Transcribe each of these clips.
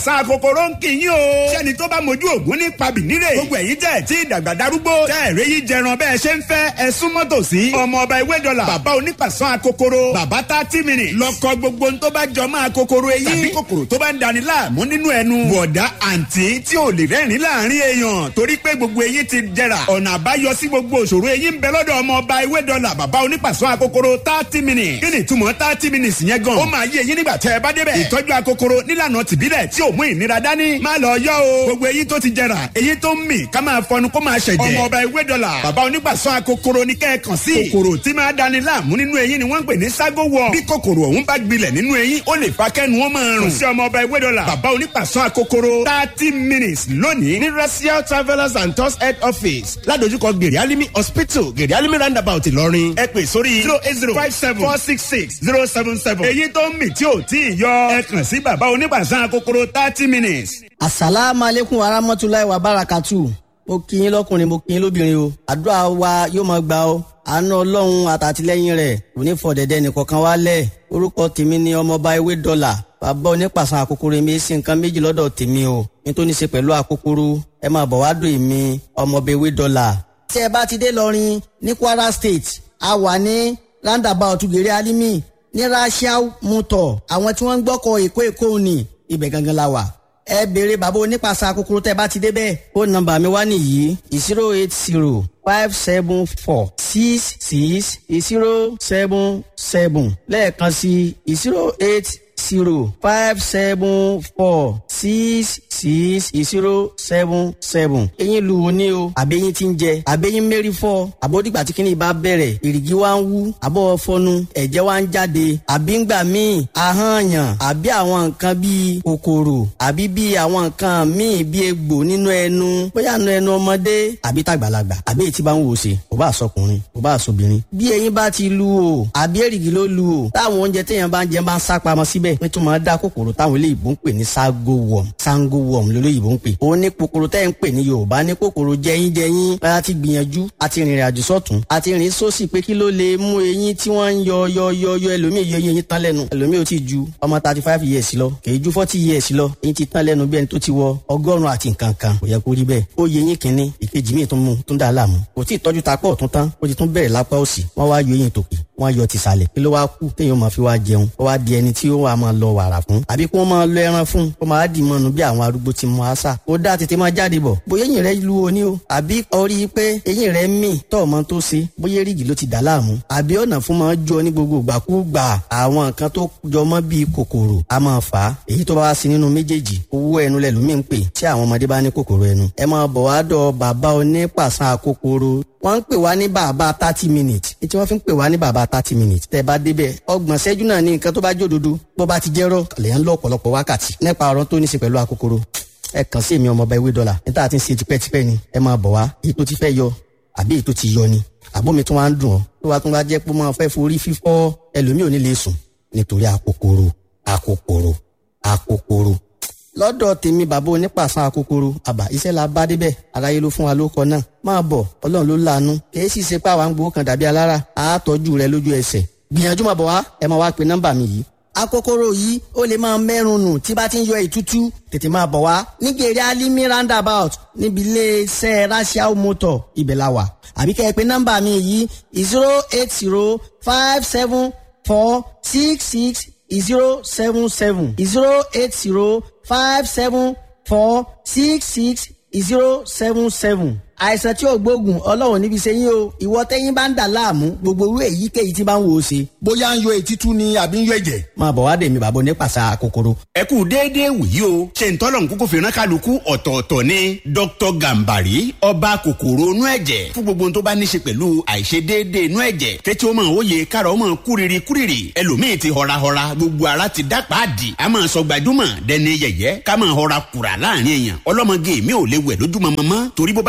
sa kòkòrò ń kì í yín o. sẹ́ni tó bá mojú ògún ní pabì nílé. gbogbo ẹ̀yin tẹ̀ tí ìdàgbà darúgbó. tẹ́ ẹ̀rẹ́ yìí jẹran bẹ́ẹ̀ ṣe ń fẹ́ ẹ súnmọ́ tòsí. ọmọ ọba ewé dọ́là. bàbá onípàṣán akokoro. bàbá tá tí mìíràn. lọ́kọ gbogbo ń tó bá jọ máa kokoro eyín. tàbí kòkòrò tó bá ń dani láàmú nínú ẹnu. bọ̀dá àǹtí tí ò lè rẹ́rìn láàrin èèyàn. torí pé gbogbo eyín ti jẹrà. ọ̀nà àbáyọ sí gbogbo òṣòro eyín ń bẹ lọ́dọ̀ ọmọ ọba ewé dọ́là. bàbá onípàṣán akokoro thirty minutes. kí ni ìtumọ̀ thirty minutes yẹn gan? ó máa yé eyín nígbà tẹ́ ẹ bá débẹ̀. ìtọ́jú akokoro nílànà tìbílẹ̀ tí ò mú ìnira dání. má lọ yọ o. gbogbo eyín tó ti jẹrà eyín tó ń mì ká máa fọnu kó máa ṣẹ̀jẹ̀. ọmọ ọba ewé dọ́là. bàbá onígbàsán akokoro ní kẹ́ẹ̀kan sí. kòkòrò tí máa dani láàmú nínú eyín ni wọ́n ń pè ní ságo wọ̀. bí kòkòrò ọ̀hún bá gbilẹ̀ nínú eyín ó lè fa kẹ́nu wọn máa rùn. kò sí ọmọ ọba ewé dọ́là. bàbá onígbàsán akokoro thirty minutes lónìí ní racial travellers and tours head office ládojúkọ gèrè alimi hospital gèrè alimi roundabout ìlọrin. ẹ pè sórí zero eight zero five seven four six six zero seven seven. èyí tó ń mì tí ò tí ì yọ ẹ kàn sí bàbá onígbàsán akokoro thirty minutes. asalaamu aleykum wa rahmatulahi wa barakatu mo kí yín lọkùnrin mo kí yín lóbìnrin o àdúrà wa yóò máa gbà o àánú ọlọ́run àtàtìlẹ́yìn rẹ̀ kò ní fọ̀dẹ̀dẹ̀ nìkankan wálẹ̀ orúkọ tèmi ni ọmọọba ewé dọ́là bàbá onípàṣán àkókòrò mi sí nǹkan méjì lọ́dọ̀ tèmi o nítorí ṣe pẹ̀lú àkókòrò ẹ máa bọ̀ wá dùn èmi ọmọọba ewé dọ́là. tí ẹ bá ti dé lọrin ní kwara state a wà ní roundabout gèrè alimi ní rasiao motor àwọn tí wọ́n ń gbọ́kọ̀ èkó èkó ni ibẹ̀ gangan la wà ẹ béèrè bàbá onípàṣà kúkúrú tẹ bá ti débẹ̀. ó nọ́mbà mi wá nìyí zero eight zero five seven four six six zero seven seven lẹ́ẹ̀kan sí zero eight zero five seven four six six zero seven seven. eyín lu wo ni o àbẹ́yìn ti ń jẹ àbẹ́yìn mẹ́rin fọ́ àbódìgbà tí kìnìún bá bẹ̀rẹ̀ èrìgì wa ń wú àbọ̀ fọnu ẹ̀jẹ̀ wa ń jáde àbí ń gbà míì ahọ́nyàn àbí àwọn nǹkan bíi kòkòrò àbí bíi àwọn nǹkan míì bíi egbò nínú ẹnu bóyá nínú ẹnu ọmọdé àbí tàgbàlagbà àbí èyí tí bá ń wò ṣe kò bá àsọkùnrin kò bá àsọbìnrin. bí eyín bá ti lu o àbí èrìgì ló lu o táwọn oúnjẹ téèyàn bá ń jẹ bá ń sá pamọ́ síbẹ̀ pé tó máa dá kòkòrò táwọn eléyìí ń pè ní ságo worm sango worm lólóyìnbó ń pè. òun ní kòkòrò tẹ́ ń pè ní yorùbá ní kòkòrò jẹyín jẹyín a ti gbìyànjú a ti rìnrìn àjò sọ́tún a ti rìn sósì pé kí ló lè mú eyín tí wọ́n ń yọ yọ yọ yọ ẹlòmíì yọ eyín tán lẹ́nu ẹlòmíì ò ti ju ọmọ thirty five years lọ kì í ju forty years lọ eyín ti tán lẹ́nu bí ẹni tó ti wọ ọgọ́rùn-ún àti nǹkan kan kò yẹ kó rí bẹ́ẹ̀ ó yẹ eyín kínní ìkejì míì tó mú tó ń dà láàmú kò tí ì tọ́jú ta pọ̀ tún tán ó ti tún bẹ̀rẹ̀ lápá òsì wọ́n wá yọ eyín tòkè wọ́n yọ tìsàlẹ̀ kí ló wá kú téèyàn máa fi wá jẹun ó wá di ẹni tí ó wà máa lọ wàrà fún àbí kí wọ́n máa lọ ẹran fún kó máa dì mọ́nu bí àwọn arúgbó ti mọ àṣà ó dá tètè máa jáde bọ̀ bóyá eyín rẹ lu oní o àbí orí pé eyín rẹ mì tọ́ ọmọ tó ṣe bóyá rígì ló ti dà láàmú àbí ọ̀nà fún máa jọ ní gbogbo ìgbàkúgbà àwọn nǹkan tó jọ mọ́ bíi kòkòrò a máa fà á èyí tó bá wá sí nínú méjèèjì owó ẹnu lẹ́lòmíì ń pè tí àwọn ọmọdé bá ní kòkòrò ẹnu ẹ máa bọ̀ wá dọ̀ bàbá onípàṣán kòkòrò wọ́n ń pè wá ní bàbá thirty minutes tí wọ́n fi ń pè wá ní bàbá thirty minutes tẹ́ bá débẹ̀ ọgbọ̀n ṣẹ́jú náà ní nǹkan tó bá jòdodo bó bá ti jẹ́rọ̀ lẹ́yìn ń lọ ọ̀pọ̀lọpọ̀ wákàtí nípa ọ̀rọ̀ tó ní í ṣe pẹ̀lú akokoro ẹ kàn sí èmi ọmọọba ewé dọ́là níta àti ń ṣe tipẹ́tipẹ́ ni ẹ máa bọ̀ wá èyí tó ti fẹ́ yọ àbí èyí tó ti yọ ni àbómi tó wá ń dùn ọ́ tó wá tún wá jẹ́ pé máa fẹ́ forí fífọ́ ẹlòmíì ò ní lè sùn nítorí akokoro akokoro akokoro lọ́dọ̀ tèmi bàbá onípàṣán akokoro àbá iṣẹ́ la bá débẹ̀ aráyé ló fún wa ló kọ náà máa bọ̀ ọlọ́run ló láàánú kìí sì ṣe pé àwa ń gbowó kan dàbí alára àátọ́jú rẹ lójú ẹsẹ̀ gbìyànjú máa bọ̀ wá ẹ máa wá pe nọ́mbà mi yìí akokoro yìí ó lè máa mẹ́rùn nù tí bá ti ń yọ ìtútú tètè máa bọ̀ wá nígèrè alimi roundabout níbi iléeṣẹ́ racial motor ibẹ̀ la wà àbí kẹ́ ẹ pé nọ́mbà mi yìí zero eight zero five seven four six six zero seven seven zero eight zero five seven four six six zero seven seven àìsàn tí ò gbógun ọlọ́run níbi ṣe yín o ìwọ tẹ́yìn bá ń dà láàmú gbogbo irú èyíkéyìí tí bá ń wò ó ṣe. bóyá ń yọ ètítú ni àbí ń yọ ẹ̀jẹ̀. máa bọ̀ wá dèmi bàbá onípàṣà kòkòrò. ẹ kú déédéé wòyí o ṣe ń tọ́lọ̀ nkúkú fìràn kálukú ọ̀tọ̀ọ̀tọ̀ ni dr gambari ọba kòkòrò inú ẹ̀jẹ̀ fún gbogbo tó bá ní ṣe pẹ̀lú àìṣedéédéé inú ẹ̀jẹ̀ kẹ́tí ó máa wòye kára ó máa kúriri kúriri ẹlòmíì ti họrahọra gbogbo ara ti dá pàdì a máa sọ gbajúmọ̀ dẹni yẹ̀yẹ́ ká máa họra kùrà láàrin èèyàn ọlọ́mọge mi ò lè wẹ̀ lójúmọmọ mọ́ torí bó bá ti ń bomi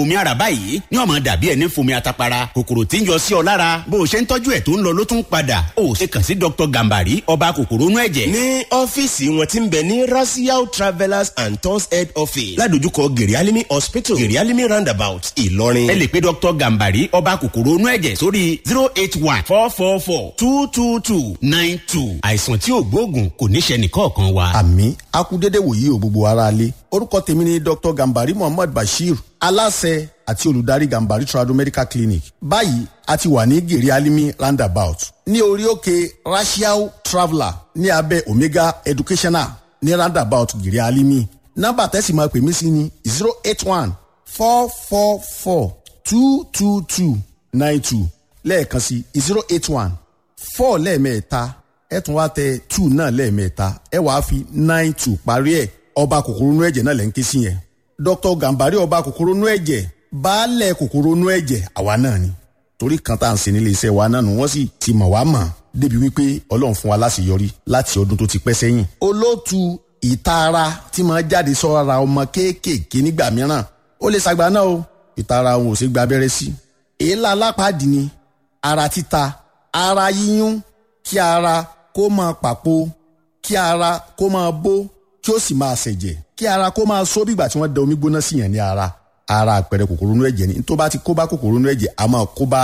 omi ara báyìí ní ọmọ dàbí ẹni fomi atapara kòkòrò tí ń yọ sí ọ lára bó o ṣe ń tọ́jú ẹ̀ tó ń lọ ló tún padà ó ṣe kàn sí dr gambari ọba kòkòrò inú ẹ̀jẹ̀. ní ọ́fíìsì wọn ti ń bẹ ní rasiao travellers and tours head office ládojúkọ gerialimi hospital gerialimi roundabout ìlọrin. ẹ lè pe dr gambari ọba kòkòrò inú ẹ̀jẹ̀ sórí zero eight one four four four two two two nine two àìsàn tí ò gbóògùn kò ní ṣe nìkọ̀ọ̀kan wa. àmì akúdédé wòye ò gbogbo ara lé orúkọ tèmi ni dr gambari muhammad bashir aláṣẹ àti olùdarí gambari trado medical clinic báyìí a ti wà ní gèrè alimi roundabout ní orí òkè rasiao traveller ní abẹ́ omega educational ní roundabout gèrè alimi nọ́mbà tẹ́sí máa pè mí sí ni zero eight one four four four two two two nine two lẹ́ẹ̀kan sí zero eight one four lẹ́ẹ̀mẹ́ta ẹ tún wá tẹ two náà lẹ́ẹ̀mẹ́ta ẹ wàá fi nine two parí ẹ̀ ọba kòkòrò inú ẹ̀jẹ̀ náà lẹ́ ń ké sí yẹn dr gambari ọba kòkòrò inú ẹ̀jẹ̀ baálẹ̀ kòkòrò inú ẹ̀jẹ̀ àwa náà ni torí kan tá à ń ṣe nílé iṣẹ́ wa náà nù wọ́n sì ti mọ̀ wá mọ̀ débi wípé ọlọ́run fún wa láṣeyọrí láti ọdún tó ti pẹ́ sẹ́yìn. olóòtú ìtara tí máa jáde sọ́ra ọmọ kéékèèké nígbà mìíràn ó lè ṣàgbá náà o ìtara òun ò sí gba abẹ́rẹ́ sí. èélá alápàdé ni ara títa ara yíyún kí ara kó máa pàpò kí ara kó máa bó kí ó sì máa ṣẹ̀jẹ̀ kí ara kó máa só bígbà tí wọ́n da omi gbóná sí yẹn ní ara ara àpẹẹrẹ kòkòrò inú ẹ̀jẹ̀ ni tó bá ti kó bá kòkòrò inú ẹ̀jẹ̀ a máa kó bá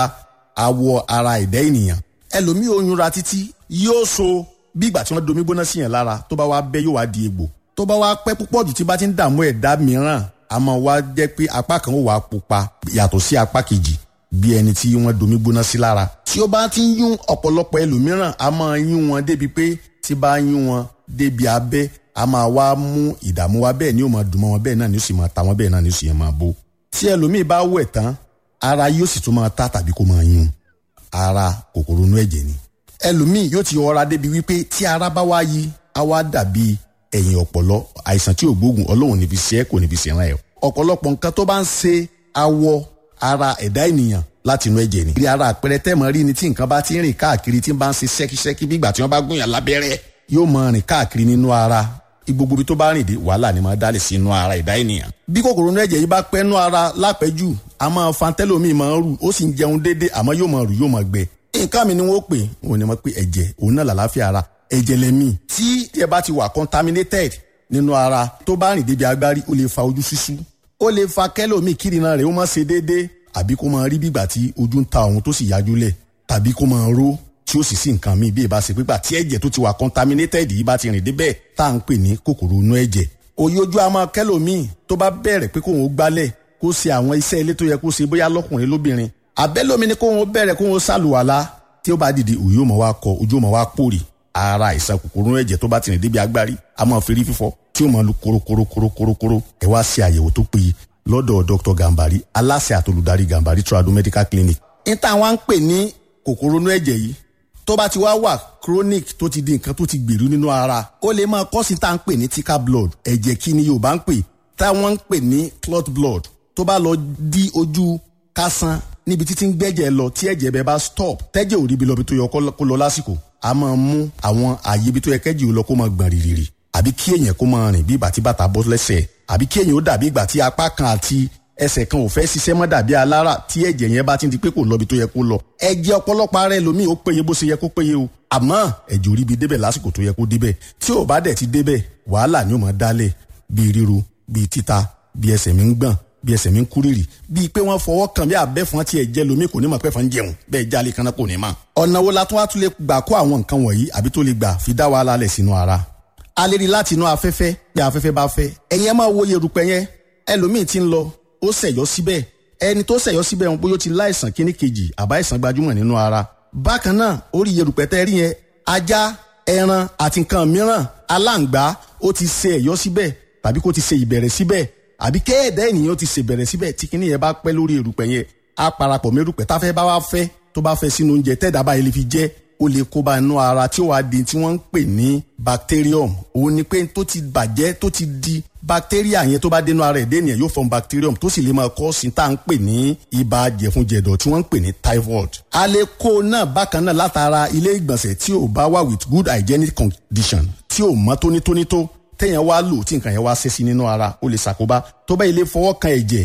awọ ara ẹ̀dá ènìyàn ẹlòmíì oyún ra títí yóò so bígbà tí wọ́n da omi gbóná sí yẹn lára tó bá wá bẹ́ yóò wá di egbò tó bá wá pẹ́ púpọ̀ jù tí bá ti ń dààmú ẹ̀dá mìíràn a máa wá jẹ́ pé apá kan ó wà pupa yàtọ̀ sí apá kejì bí ẹni tí wọ́n domi gbóná sí lára. tí ó bá ti ń yún ọ̀pọ̀lọpọ̀ ẹlòmíràn a máa yún wọn débi pé tí bá yún wọn débi abẹ́ a máa wá mú ìdààmú wa bẹ́ẹ̀ ni ó máa dùn mọ́ wọn bẹ́ẹ̀ náà ni ó sì máa ta wọn bẹ́ẹ̀ náà ni ó sì máa bó. tí ẹlòmíì bá wẹ̀ tán ara yóò sì tún máa ta tàbí kó máa yún ara kòkòrò inú ẹ̀jẹ̀ ni. ẹlòmíì yóò ti ọra débi wípé tí ara bá wá yí á wá dàbí ẹ̀yìn ọ̀pọ̀lọ àìsàn tí ò gbóògùn ọlọ́run ní fi ṣe é kò ní fi ṣe ràn ẹ́ ọ̀pọ̀lọpọ̀ nǹkan tó bá ń ṣe awọ ara ẹ̀dá ènìyàn láti inú ẹ̀jẹ̀ ni. bí ara àpẹẹrẹ tẹ́mọ̀ rí ni tí nǹkan bá ti ń rìn káàkiri tí ń bá ń ṣe ṣẹ́kíṣẹ́kí bí ìgbà tí wọ́n bá gúnyàn lábẹ́rẹ́ yóò máa rìn káàkiri nínú ara gbogbo ibi tó bá rìn dé wàhálà ni máa dálé sí inú ara ẹ̀dá ènìyàn. bí kòkòrò inú ẹ̀jẹ̀ yìí bá pẹ́ nú ara lápẹ́jù a máa fa tẹ́lómìn máa ń rù ó sì ń jẹun déédé àmọ́ yóò máa rù yóò máa gbẹ. nǹkan mi ni wọ́n pè òun ni wọ́n pè ẹ̀jẹ̀ òun náà làlàáfíà ara ẹ̀jẹ̀ lẹ́mí tí ẹ bá ti wà contaminated nínú ara tó bá rìn débi agbárí ó lè fa ojú ṣíṣú ó lè fa kẹ́lòmíì kírìnà rẹ̀ ó máa ṣe déédéé àbí kó máa rí bígbà tí ojú ń ta òun tó sì yájú lẹ̀ tàbí kó máa ró tí ó sì sí nǹkan míì bí ìbá ṣe pípa tí ẹ̀jẹ̀ tó ti wà contaminated yìí bá ti rìn débẹ̀ tá à ń pè ní kòkòrò inú ẹ̀jẹ̀ òye ojú a máa kẹ́lòmíì tó bá bẹ̀rẹ̀ pé kóun ó gbálẹ̀ kó ṣe àwọn iṣẹ́ ilé tó yẹ kó ṣe bóyá lọ́kùnrin lóbìnrin àbẹ́lómi ni kóun ó bẹ̀rẹ̀ kóun ó ṣàlùwàlá tí ó bá dìde òye ó máa wá kọ ojú ó máa wá pòrì ara àìsàn kòkòrò inú ẹ̀jẹ̀ tó bá ti rìn débi agbárí a máa fi rí fífọ́ tí ó máa lu korokorokorokorokoro ẹ wá ṣe àyẹ̀wò tó péye lọ́dọ̀ dr gambari aláṣẹ àtolùdarí gambari trado medical clinic. ní táwọn ń pè ní kòkòrò inú ẹ̀jẹ̀ yìí tó bá ti wá wà chronic tó ti di nǹkan tó ti gbèrú nínú ara ó lè máa kọ́ sí tá à ń pè ní thicker blood ẹ̀jẹ̀ kí ni yorùbá ń pè táwọn ń pè ní clot blood tó bá lọ di ojú kásán níbi títí ń gbẹ́jẹ̀ lọ tí ẹ̀jẹ̀ bẹ́ẹ̀ bá stop tẹ́jẹ̀ ò rí ibi lọ bí tó yẹ kó lọ lásìkò a máa mú àwọn àyè ibi tó yẹ kẹ́jì ò lọ kó máa gbọ̀n rìrìrì àbí kí èèyàn kó máa rìn bí ìgbà tí bàtà bọ́ lẹ́sẹ̀ àbí kí èèyàn ó dàbí ìgbà tí apá kan àti ẹsẹ̀ kan ò fẹ́ ṣiṣẹ́ mọ́ dàbí alára tí ẹ̀jẹ̀ yẹn bá ti di pé kò lọ ibi tó yẹ kó lọ. ẹ̀jẹ̀ ọ̀pọ̀lọpọ̀ ara ẹlòmíì ó péye bó ṣe yẹ kó péye o àmọ́ ẹ̀jẹ̀ ò rí bi débẹ̀ lásìkò tó yẹ kó débẹ̀ tí ò bá dẹ̀ ti débẹ̀ wàhálà ni ó máa dálẹ̀ bíi ríru bíi títa bíi ẹsẹ̀ mi ń gbọ̀n bíi ẹsẹ̀ mi ń kúrìrì bíi pé wọ́n fọwọ́ kàn bí abẹ́fọn tí ẹ̀jẹ̀ lomi kò ní mọ̀ pẹ́fọn jẹun bẹ́ẹ̀ jálè kan náà kò ní mọ̀. ọ̀nà wo la tún wá tún lè gbà kó àwọn nǹkan wọ̀nyí àbí tó lè gbà fi dá wàhálà lẹ̀ sínú ara a lè rí láti inú afẹ́fẹ́ bí afẹ́fẹ́ bá fẹ́ ẹ̀yin ẹ máa wo yerùpẹ̀ yẹn ẹlòmíì ti ń lọ ó ṣẹ̀yọ́ síbẹ̀ ẹni tó ṣẹ̀yọ́ síbẹ̀ wọn bóyá ó ti láìsàn kíní kejì àbá ìsàn gbajúmọ̀ nínú ara bákan náà orí yerùpẹ̀ tẹ́ rí yẹn ajá ẹran àti nǹkan mìíràn aláǹgbá ó ti ṣe ẹ̀yọ́ síbẹ̀ tàbí kó ti ṣe ìbẹ̀rẹ̀ síbẹ̀ àbí kéèdè ènìyàn ti ṣe ìbẹ̀rẹ̀ síbẹ̀ tí kíní yẹn bá pẹ́ lórí erùpẹ̀ yẹn á parapọ̀ mẹ́rùpẹ̀ táfẹ́ bá wá fẹ́ tó bá fẹ́ sínú oúnjẹ tẹ́ẹ̀dá báyìí lè fi jẹ́ ó lè kóbá inú ara tí ó wàá di tí wọ́n ń pè ní bacterium òun ni pé tó ti bàjẹ́ tó ti di bacteria yẹn tó bá dénú ara ẹ̀dẹ́ ènìyàn yóò form bacterium tó sì lè máa kọ́ sí tá à ń pè ní ibà jẹ̀funjẹ̀dọ̀ tí wọ́n ń pè ní typhoid. a lè kó náà bákan náà látara ilé ìgbọ̀nsẹ̀ tí ò bá wà with good hygienic condition tí ò mọ́ tónítóní tó téèyàn wá lò tí nǹkan yẹn wá ṣe sí nínú ara ó lè ṣàkóbá tó bá ilé fọwọ́ kan ẹ̀jẹ̀ ó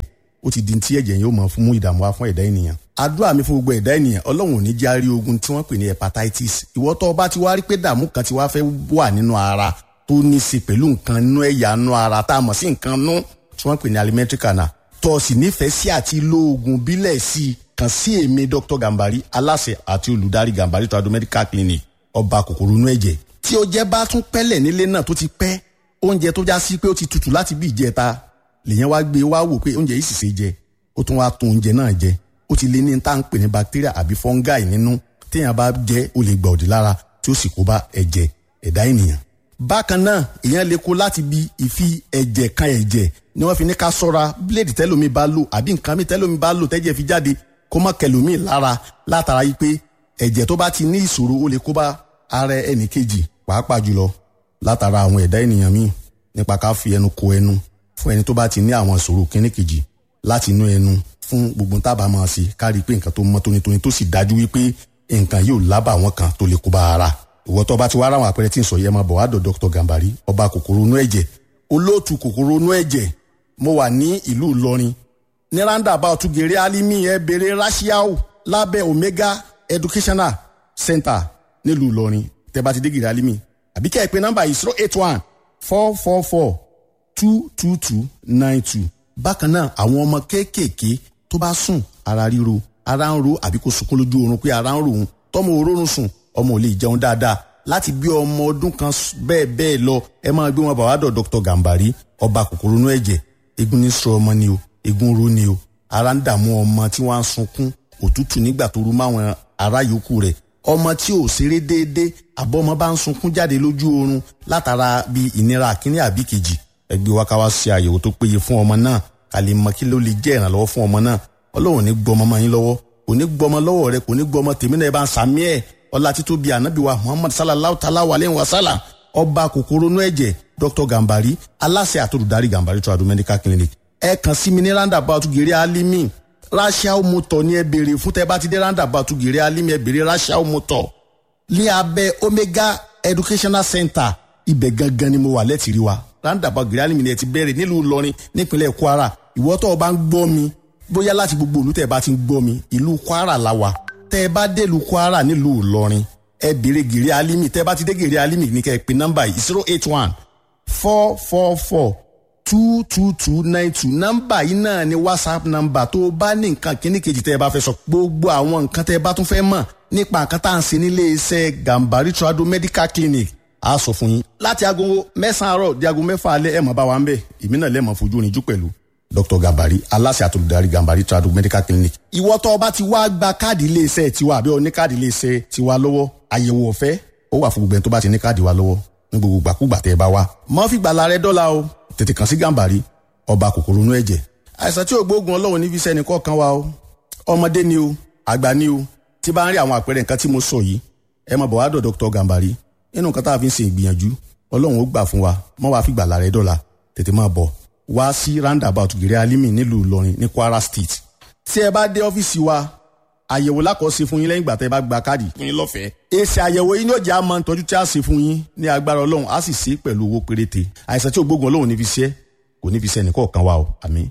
ó ti di ti ẹ̀jẹ̀ yóò mọ̀ fún mú ìdààmú wá fún ẹ̀dá ènìyàn àdúrà mi fún gbogbo ẹ̀dá ènìyàn ọlọ́run ò ní járí ogun tí wọ́n pè ní hepatitis ìwọ tó o bá ti wá rí pé dààmú kan ti wá fẹ́ wà nínú ara tó ní í ṣe pẹ̀lú nǹkan nínú ẹ̀yà nínú ara tá a mọ̀ sí nǹkan nú tí wọ́n pè ní alimentary canal tó o sì nífẹ̀ẹ́ sí àti lo oògùn bílẹ̀ sí i kàn sí èmi dr gambari aláṣẹ àti olùdarí gambari trado medical clinic ọba kòkòrò inú ẹ̀jẹ̀ tí o jẹ́ bá tún pẹ́lẹ̀ nílé náà tó ti pẹ́ oúnjẹ tó já sí pé ó ti tutù láti bí ìjẹta lèyẹn wá gbé wá wò pé oúnjẹ yìí sì ṣe jẹ ó tún wá tún oúnjẹ náà jẹ ó ti lé ní tá à ń pè ní bacteria àbí fungi nínú téèyàn bá jẹ ó lè gbà òdì lára tí ó sì kó bá ẹ̀jẹ̀ ẹ̀dá ènìyàn. bákan náà èèyàn lè kó láti bi ìfi ẹ̀jẹ̀ kan ẹ̀jẹ̀ ni wọ́n fi ní ká sọ́ra bíléèdì tẹ́lómi bá lò àbí nǹkan mi tẹ́lómi bá lò tẹ́jẹ̀ fi jáde kó má kẹlòmíì lára látara yìí pé ẹ̀jẹ̀ tó bá ti ní ìṣòro ó lè kó bá ara ẹnì kejì pàápàá jùlọ látara àwọn ẹ̀dá ènìyàn míì nípa ká fi ẹnu ko ẹnu fún ẹni tó bá ti ní àwọn ìṣòro kíní kejì láti inú ẹnu fún gbogbo tábà máa ṣe ká rí i pé nǹkan tó mọ́ tónítóní tó sì dájú wípé nǹkan yóò lábà wọn kan tó lè kó bá ara ìwọ tó bá ti wá ráwọn àpẹẹrẹ tí ń sọ yẹ máa bọ̀ wá dọ̀ dr gambari ọba kòkòrò inú ẹ̀jẹ̀ olóòtú kòkòrò inú ẹ̀jẹ̀ mo wà ní ìlú ìlọrin ní roundabout gèrè alimi ẹ bèrè rashiao lábẹ́ omega educational center nílùú ìlọrin tẹ́ bá ti dé gèrè alimi àbí kẹ́ ẹ pé nọ́mbà yìí zero eight one four four four two two two nine two bákan náà àwọn ọmọ kéékèèké tó bá sùn ara ríro ara ń ro àbí kò sunkún lójú oorun pé ara ń ro òun tọmọ òórùn sùn ọmọ ò lè jẹun dáadáa láti bí ọmọ ọdún kan bẹ́ẹ̀ bẹ́ẹ̀ lọ ẹ máa gbé wọn bá wàá dọ̀ dr gambari ọba kòkòrò inú ẹ̀jẹ̀ egun ní sọ ọmọ ni o egun ro ni o ara ń dààmú ọmọ tí wọ́n á sunkún òtútù nígbà tó rú máwọn ará yòókù rẹ̀ ọmọ tí ò ṣeré déédéé àbọ̀ ọmọ bá ń sunkún jáde lójú oorun látara bí ìnira àkíní àbí kejì ẹgbẹ́ wa ká wá ṣe àyẹ̀wò tó péye fún ọmọ náà ká lè mọ kí ló lè jẹ́ ìrànlọ́wọ́ fún ọmọ náà ọlọ́run ní gbọmọ mọ́ yín lọ́wọ́ kò ní gbọmọ lọ́wọ́ rẹ kò ní gbọmọ tèmi náà ẹ bá ń sàmí ẹ̀ ọlá títóbi ànábì wa muhammad sallallahu ta'ala wa aleyhi wa sallam ọba kòkòrò inú ẹ̀jẹ̀ dr gambari aláṣẹ àtòlùdarí gambari tradu medical clinic ẹ kàn sí mi ní roundabout gèrè alimi rachel motor ní ẹ béèrè fún tẹ bá ti dé roundabout gèrè alimi ẹ béèrè rachel motor ní abẹ́ omega educational center ibẹ̀ gangan ni mo wà lẹ́tìrí wa roundabout gèrè alimi ni ẹ ti bẹ̀rẹ̀ nílùú ìlọrin nípínlẹ̀ kwara ìwọ tó o bá ń gbọ́ mi bóyá láti gbogbo ìlú tẹ́ ẹ bá ti ń gbọ́ mi ìlú kwara la wà tẹ́ ẹ bá délùú kwara nílùú ìlọrin ẹ béèrè gèrè alimi tẹ́ ẹ bá ti dé gèrè alimi ní kẹ́ ẹ pè nọ́mbà yìí zero eight one four four four two two two nine two nọ́mbà yìí náà ni whatsapp nọ́mbà tó o bá ní nǹkan kíní kejì tẹ́ ẹ bá fẹ́ sọ gbogbo àwọn nǹkan tẹ́ ẹ bá tún fẹ́ mọ̀ nípa nǹkan tá à ń ṣe nílé iṣẹ́ gambari trado medical clinic a sọ fún yín láti aago mẹ́sàn-án àárọ̀ di aago mẹ́fà alẹ́ ẹ̀ mọ̀ bá wa ń bẹ̀ èmi náà lẹ́mọ̀ fojú oníjú pẹ̀lú dr gambari aláṣẹ àtolùdarí gambari trado medical clinic. ìwọ tó o bá ti wá gba káàdì iléeṣẹ́ tiwa àbí o ní káàdì iléeṣẹ́ tiwa lọ́wọ́ àyẹ̀wò ọ̀fẹ́ ó wà fún gbogbo ẹni tó bá ti ní káàdì wa lọ́wọ́ ní gbogbo gbàkúgbà tẹ́ ẹ bá wá. mọ́ fi gbàlà rẹ dọ́là o tètè kàn sí gambari ọba kòkòrò inú ẹ̀jẹ̀. àìsàn tí ògbógun ọlọ́run ní fi sẹ́ni kọ̀ọ̀kan wa o ọmọdé ni o àgbà ni o tí bá ń rí àwọn àpẹẹrẹ nǹkan tí mo sọ yìí ẹ máa bọ̀ wá dọ̀ dr gambari nínú nǹkan tá a fi ń ṣe ìgbìyànjú ọlọ́run ó gbà fún wa mọ́ wàá fi gbàlà rẹ dọ́là tètè máa bọ̀ wá sí roundabout gèrè alimi nílùú ìlọrin ní kwara state tí ẹ bá dé ọ́fíìsì wa àyẹ̀wò lákọ̀ọ́sí fún yín lẹ́yìn ìgbà tẹ́ ẹ bá gba káàdì fún yín lọ́fẹ̀ẹ́. èsì àyẹ̀wò yín yóò jẹ́ àmọ́ ìtọ́jú tí a ṣe fún yín ní agbára ọlọ́run á sì ṣe é pẹ̀lú owó péréte àìsàn tí ògbógun ọlọ́run ní fi ṣe kò ní fi ṣe ẹnìkọ̀ọ̀kan wa o àmín.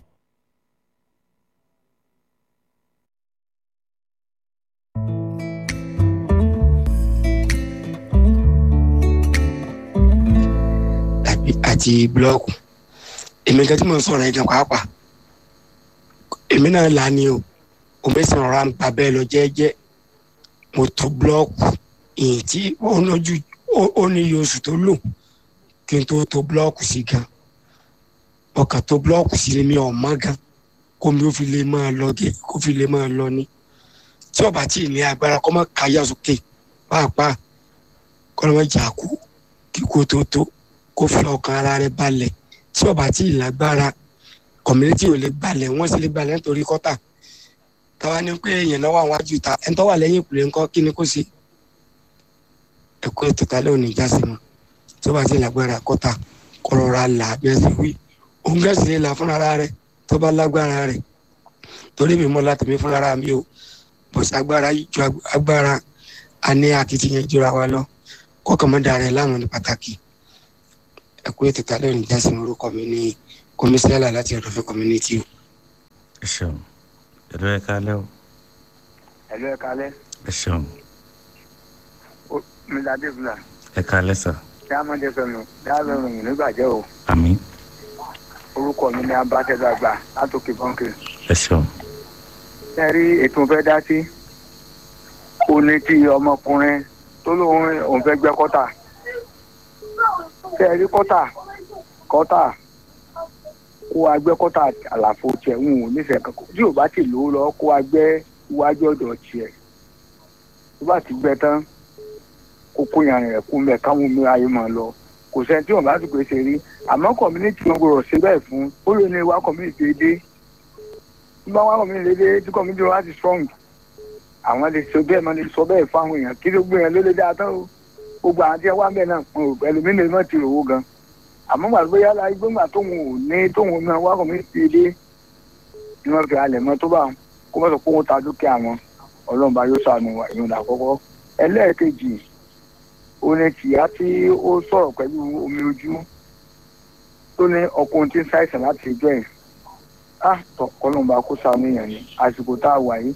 àti búlọ́ọ̀kù èmi kan tí mo ń sọ̀rọ̀ ẹ̀jẹ̀ pàápàá èmi náà là ní o omi sì rọra ń pa bẹ́ẹ̀ lọ jẹ́ẹ́jẹ́ mo tó búlọ́ọ̀kù ìyìn tí ó lójú ó ní iye oṣù tó lò kí n tó tó búlọ́ọ̀kù sí gan ọkàn tó búlọ́ọ̀kù sí mi ọ̀ mọ́ gan kó mi ó fi lè máa lọ gé kó fi lè máa lọ ní tí ọba tí ì ní agbára kọ́ mọ́ káyà sókè pàápàá kọ́ ló mọ́ jà kú kíkó tó tó kó fi ọkàn ara rẹ̀ balẹ̀ tí ọba tí ì lágbára community ò lè balẹ̀ wọ́n sì lè balẹ̀ nítorí kọ́tà táwa ní pé èèyàn náà wà wájú ta ẹni tó wà lẹ́yìn ìpìlẹ̀ ńkọ́ kí ni kò sí ẹ̀kọ́ ètò tálẹ́ òní jásí mọ́ tí ọba tí ì lágbára kọ́tà kọ́rọ̀ra là bí ẹ sì wí òun gẹ́sì lè là fúnra rẹ̀ tó bá lágbára rẹ̀ torí mi mọ́ láti mi fúnra mi o bọ̀sí agbára ju agbára a ní akitiyan jura wa lọ kọ́kàn mọ́ darẹ̀ láwọn ní pàtàkì ẹ̀kọ́ ètò tálẹ́ òní jásí mọ́ orúkọ mi ní komisẹ́là láti ọ̀dọ̀fẹ́ community o. ẹ ṣeun ẹ̀rọ ẹ kálẹ́ o ẹ̀lú ẹ̀ka alẹ́ ẹ ṣeun mr adébúlà ẹ kálẹ́ sà diamond fm diamond fm nígbàjẹ́ o àmì orúkọ mi ní abátẹ́dàgbà látòkè bọ́ǹkì. ẹ ṣeun ṣe rí ètò fẹ́ dá sí ó ní tí ọmọkùnrin tó lóun òun fẹ́ gbẹ́ kọ́tà ṣe rí kọ́tà kọ́tà kó wa gbẹ́ kọ́tà àlàfo tiẹ̀ ń wò nífẹ̀ẹ́ kankan tí ò bá ti lò ó lọ kó wa gbẹ́ iwájú ọ̀dọ̀ tiẹ̀ tó bá ti gbẹ́ tán kó kó yan rẹ̀ kú mẹ́ káwọn omi ayé máa lọ kò sẹ́ni tí wọ́n bá ti pèsè rí àmọ́ community wọn gbọ́dọ̀ ṣe bẹ́ẹ̀ fún ó lè ní wá community dédé tí bá wá community dédé tí community wọn á ti strong àwọn lè sọ bẹ́ẹ̀ máa lè sọ bẹ́ẹ̀ fún àwọn èèyàn kí ló gbé yẹn ló lè dáa tán o gbogbo àwọn tí wọn wá bẹ́ẹ̀ náà pọn o ẹlòmínú lè má ti rò ó gan àmọ́ gbàgbé bóyá la gbọ́ngbà tóun ò ní tóun náà wá community dédé ni wọ́n fi alẹ̀ mọ́ tó bá kó mọ́ sọ pé wọ́n ta dúkìá wọn ọlọ́run bá yóò sànù ìyọ̀n àkọ́kọ́ ẹlẹ́ẹ̀kejì orin tìyá tí ó sọ̀rọ̀ pẹ̀lú omi ojú tó ní ọkùnrin tí ń ṣàìsàn láti ìjọ ẹ̀ á tọkọlọ́mọba kó sànú yẹn ni àsìkò tá a wà yìí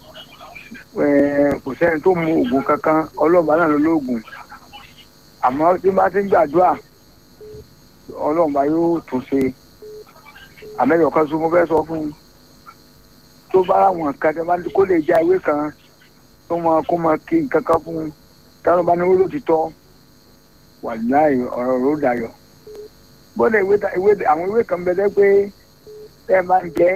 kò sẹ́ni tó mu oògùn kankan ọlọ́mọba náà ló lóògùn àmọ́ tí bá ti ń gbàdúrà ọlọ́mọba yóò tún ṣe àmẹ́yọ̀ kan sọ mo fẹ́ sọ fún un tó bá àwọn kan tẹ́ bá kó lè já ewé kan tó máa kó máa kí nǹkan kan fún un táwọn bá ní wọ́n ló ti tọ́ wà láì ọ̀rọ̀ ló dayọ̀ bọ́dọ̀ ìwé ìwé àwọn ìwé kan bẹ pé tẹ́ ẹ máa ń jẹ́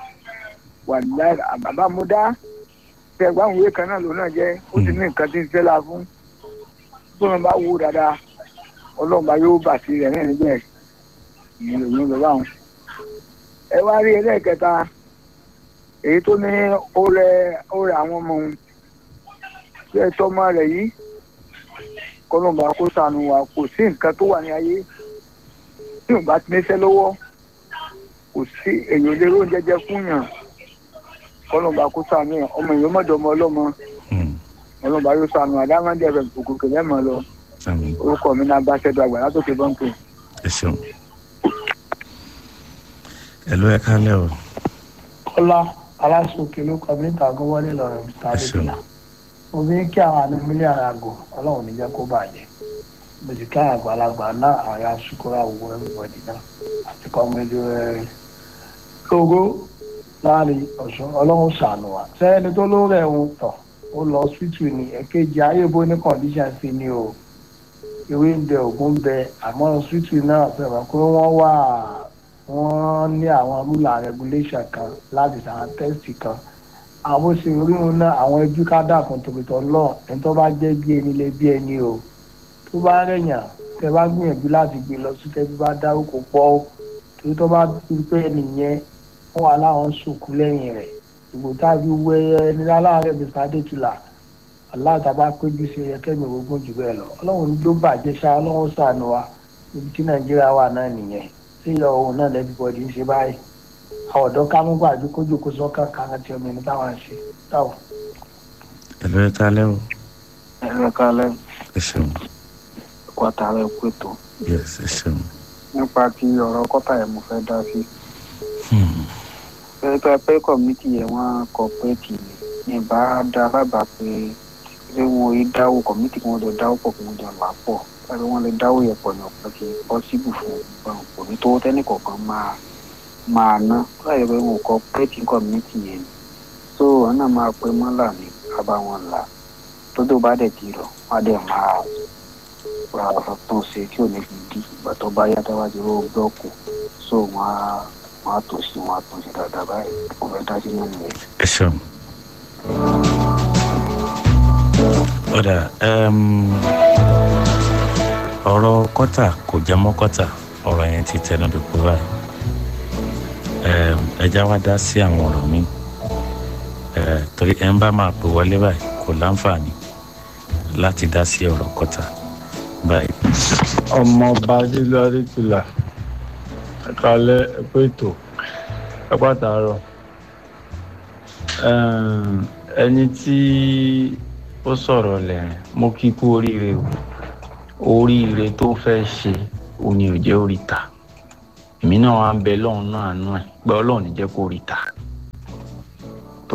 wà láì àbábá mo dá tẹ́ ẹ gbọ́ àwọn ìwé kan náà ló náà jẹ́ ó ti ní nǹkan tí ń fẹ́ la fún tó wọn bá wò dáadáa ọlọ́mọba yóò bà sí rẹ̀ náà níbẹ̀ ìyẹn lòun lọ báwọn. ẹ wá rí ẹlẹ́ẹ̀kẹta èyí tó ní ó rẹ ó rẹ àwọn ọmọ òun ṣé ẹ tọ́mọ rẹ̀ yìí kọlọ́mọba kó sànù wa kò sí nǹkan tó wà ní ayé tí ò bá ti níṣẹ́ lọ́wọ́ kò sí èyàn lè ró jẹjẹ fún yàn kọlọ́mọba kó sànù yàn ọmọ èèyàn mọ̀dọ̀ ọmọ ọlọ́mọ ọlọ́mọba yóò sànù àdámọ́dé ẹ̀fẹ̀ òkùnkùn lẹ́mọ̀ lọ àmì orúkọ mi náà bá ṣẹ́dọ̀ àgbà látòkè bọ́ǹkì. ẹ ṣeun ẹ̀rọ ẹ kálẹ́ o kọ́lá aláṣọkè ló kọ mí tàgọ́ wọlé lọ́rọ̀ mr adébíyà mo fi ń kí àwọn àna mílíọ̀nù àgọ́ ọlọ́run ní jẹ́ kó bàjẹ́ mo sì ká àgbàlagbà náà àwọn asukura wo everybody náà àti kọ́mẹ́lú ẹ̀ lógo láàrin ọ̀ṣun ọlọ́run ṣàánú wa sẹ́yìn tó ló rẹ̀ ń tọ̀ ó lọ hospital ní ẹ̀kejì ayébo ní condition sí ni o ìwé ń bẹ ògùn bẹ àmọ́ hospital náà fẹ́ràn pé wọ́n wà wọ́n ní àwọn rule and regulation kan láti ṣàwọn test kan àwọn bó ṣe rí wọn náà àwọn ẹbí ká dàkún tòkìtọ̀ lọ ẹni tó bá jẹ́ bí ẹni lé bí ẹni o tó bá rẹ̀yàn tẹ bá gbìyànjú láti gbé lọ sí tẹ́bí bá dárúkọ pọ̀ ó torí tó bá rí pé ẹnìyẹn wọ́n wà láwọn sòkú lẹ́yìn rẹ̀ ìbò tábí wẹ́ ẹni aláàárẹ̀ mr adétúlà aláàtàbá péjú sí ẹkẹ́mi ogún jù bẹ́ẹ̀ lọ ọlọ́run ló bàjẹ́ ṣá ọlọ́run ṣàánú wa ibi tí nàìjíríà wà náà nìyẹn tí ìlọ òun náà lẹ́bíbọ̀dì ń ṣe báyìí àwọn ọ̀dọ́ ká mú gbàdú kójú kó sọ́kà kan àti ọmọ ẹni táwọn ṣe táwọn. ẹ̀rọ ẹ kálẹ́ o ẹ̀rọ kalẹ̀ ẹ ṣeun kọ́tà rẹ̀ kú ètò yes ẹ ṣeun nípa ti ọ̀rọ̀ kọ́tà yẹn mo fẹ́ dá sí. Hmm. pẹ́ẹ́pẹ́ pé kọ̀mítì yẹn wọ́n kọ̀pẹ́ẹ̀tì ní bá dá bàbá pé ṣé wọn ò dáwọ́ kọ̀mítì kí wọ́n jọ dáwọ́ pọ̀ kí wọ́n jọ là pọ̀ tàbí wọ́n lè dáwọ́ yẹn pọ̀ ní ọ̀pọ̀ kí pọ́sibù fún ọgbọ̀n kò ní tó tẹ́nì kọ̀ọ̀kan máa máa ná láyé pé wọn kọ̀pẹ́ẹ̀tì kọ̀mítì yẹn ni so wọn náà máa pé mọ́là ní bàbá wọn là tó tó bá dẹ̀ ti rọ̀ wọ́n á dẹ̀ máa ra tún ṣe tí ò ní fi dí ìgbà tó bá yá táwa ti ró blọ́ọ̀kù so wọ́n á wọ́n á tó sí wọ́n á tún ṣe dáadáa báyìí kò fẹ́ dá sí nínú rẹ̀. ẹ ṣeun. ọ̀dà um, ọ̀rọ̀ kọ́tà kò jẹ́ mọ́ kọ́tà ọ̀rọ̀ yẹn ti tẹnu bí kú báyìí um, ẹja wá dá sí àwọn ọ̀rọ̀ mi uh, torí ẹ̀ ń bá máa pè wọlé báyìí kò láǹfààní láti dá sí ọ̀rọ̀ kọ́tà báyìí. ọmọọba sílùú adétúlà ẹkálẹ ẹkọ ètò ẹpàtàrọ ẹni tí ó sọ̀rọ̀ lẹ́rìn mo kí kú oríire o oríire tó fẹ́ ṣe òní ò jẹ́ oríta èmi náà wá ń bẹ lọ́run náà àánú ẹ̀ pé ọlọ́run ní jẹ́ kó ríta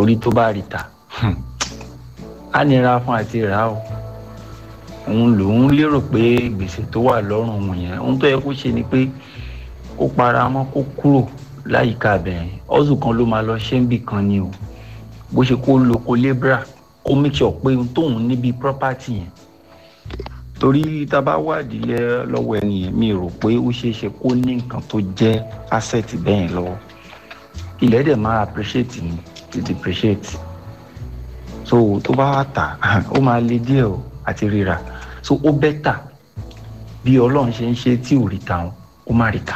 torí tó bá rí ta á nira fún àti rà á o òun lòun lérò pé gbèsè tó wà lọ́rùn òun yẹn ohun tó yẹ kó ṣe ni pé kó para mọ́ kó kúrò láyìíká abẹ́rẹ́ ọ̀sùn kan ló máa lọ ṣé ń bì kan ni o bó ṣe kó lo kó lébra kó make sure pé ohun tóun níbi property yẹn torí tá a bá wádìí ẹ lọ́wọ́ ẹni yẹn mi rò pé ó ṣeé ṣe kó ní nǹkan tó jẹ́ asset bẹ́ẹ̀ lọ́wọ́ ilẹ̀ dẹ̀ máa appreciate ni to depreciate so tó bá wà tà ó máa le díẹ̀ o àti ríra so ó bẹ́tà bí ọlọ́run ṣe ń ṣe tí ò rí ta wọn ó má rí ta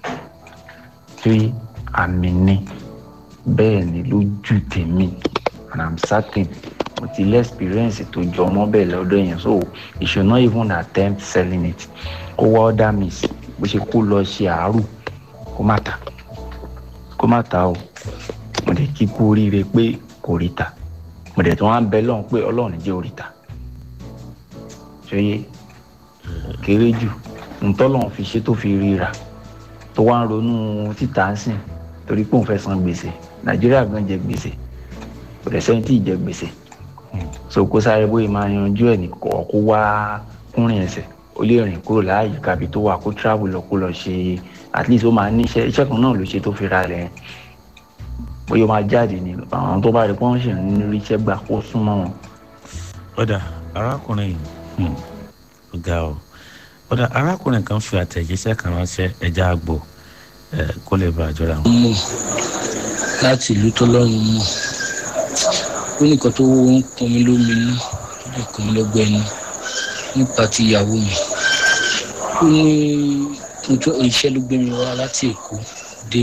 pé àmì ni bẹ́ẹ̀ ni lójú tèmi and i'm certain mo ti lé experience tó jọ ọmọ bẹ́ẹ̀ lọ́dọ̀ yẹn so you should not even attempt selling it kó wá order miss bó ṣe kó lọ ṣe àárò kó má ta kó má ta o mo dẹ̀ kí kú oríire pé kò rí ta mo dẹ̀ tó wá ń bẹ lọ́hùn pé ọlọ́run jẹ́ orí ta ṣeye kéré jù ntọ́lọ́run fi ṣe tó fi ríra tó wá ń ronú títà ń sìn torí pé òun fẹ́ san gbèsè nàìjíríà gan jẹ gbèsè kò dẹ̀ sẹ́yìn tí ì jẹ gbèsè so kó sáré bóyá máa yanjú ẹ̀ ní kọ́ kó wá kúnrin ẹsẹ̀ ó lè rìn kúrò láàyè kábi tó wà kó travel lọ kó lọ ṣe at least ó máa ní iṣẹ́ iṣẹ́ kan náà ló ṣe tó fi ra rẹ̀ bóyá ó máa jáde ní àwọn tó bá rí pọ́n ṣì ń rí iṣẹ́ gbà kó súnmọ́ wọn. ọ̀dà arákùnrin yìí ó ga ọ ọ̀dà arákùnrin kan fi àtẹ̀jíṣẹ́ kan ránṣẹ́ ẹja àgbò kó lè bá àjọra wọn. mọ̀ láti ìlú tó lọ́rùn mọ̀ ó nìkan tó ń pọn mi lómi inú tó lè kàn mí lọ́gbẹ́ ẹnu nípa ti ìyàwó mi ó ní iṣẹ́ ló gbé mi wá láti èkó dé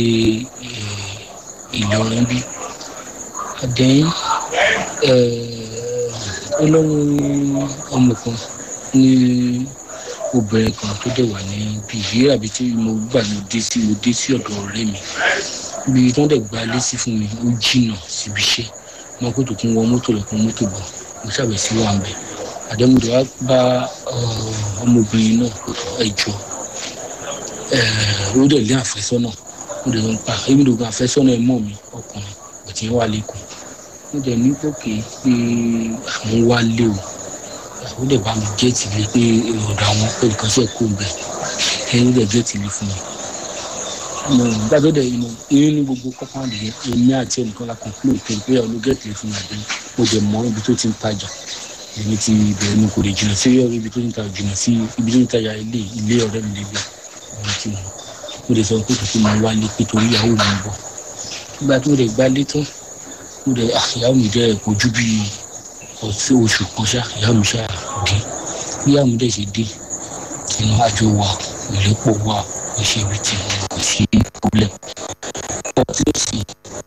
ìlọrin bí àdéhùn ó lọ́rùn ọmọ kan ní obìnrin kan tó dẹ̀ wà ní bí ìrírí àbí tí mo gbà ló dé sí mo dé sí ọ̀dọ̀ ọ̀rẹ́ mi bí wọ́n dẹ̀ gba ilé sí fún mi ó jìnnà síbi iṣẹ́ wọn kó tó kún wọ mọ́tò lọ́kùn mọ́tò bọ̀ mo ṣàbẹ̀ sí wà ń bẹ̀ àdẹ́mọdé wa bá ọmọbìnrin náà ẹjọ́ ó dẹ̀ lé àfẹ́sọ́nà ó dẹ̀ ń pa èmi ló gba àfẹ́sọ́nà ẹ̀ mọ́ mi ọkùnrin òtí ń wà lẹ́kọ̀ọ́ ó dẹ̀ ní gòkè pé àwọn wá lé o ó dẹ̀ bá mi gẹ́ẹ̀tì lé pé ọ̀dọ̀ àwọn pé nǹkan ṣe kó bẹ̀ ẹni dẹ̀ gẹ́ẹ̀tì lé fún mi nígbà tó dẹ̀ inú inú ní gbogbo kọ́páǹdì yẹn èmi àti ẹnìkan la conclude pé pé ọ̀nà gẹ́ẹ̀tì lé fún mi àbí mo dẹ̀ mọ ibi tó ti ń tajà èmi ti bẹ̀rẹ̀ mi kò lè jìnnà sí ibi tó ti ń tajà jìnnà sí ibi tó ti ń tajà ilé ilé ọ̀rẹ́ mi lébẹ̀ èmi ti mọ̀ mo dẹ̀ sọ pé kò tó máa wálé pé torí ìyàwó mi ń bọ̀ nígbà tó dẹ̀ gbálé tán mo dẹ̀ ìyàwó mi dẹ̀ kojú bíi oṣù kan ṣá ìyá mi ṣá dé bí ìyá mi dẹ̀ ṣe dé inú àjò wa ìrẹ́pọ̀ wa kò ṣe ibi tí kò sí problem. ọtí ó sì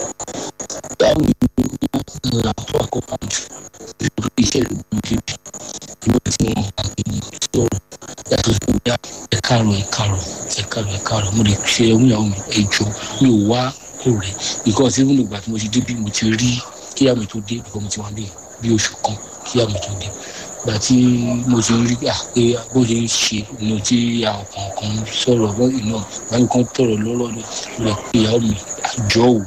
báwo ni wọ́n ra tó àkọ́kọ́ jù lórí iṣẹ́ ìlú débi ìwé tí wọ́n bá gbé ní sọ̀rọ̀ yàtọ̀ sí ìyá ẹ̀kárọ̀ ẹ̀kárọ̀ ẹ̀kárọ̀ ẹ̀kárọ̀ mo lè ṣe ẹ̀hún ìyàwó mi ẹ̀jọ̀ mi ò wá ọ̀rẹ́ because even ìgbà tí mo ṣe débi mo ti rí kíyà mi tó dé because mo ti wà bẹ́ẹ̀ bí oṣù kan kí àmì tó dé gbà tí mo ti rí à pé bó ṣe ń ṣe inú tí àwọn kọ̀ọ̀kan sọ̀rọ̀ lọ́yìn náà báyìí kan tọ̀rọ̀ lọ́rọ̀ rẹ̀ pé ìyàwó mi àjọ ò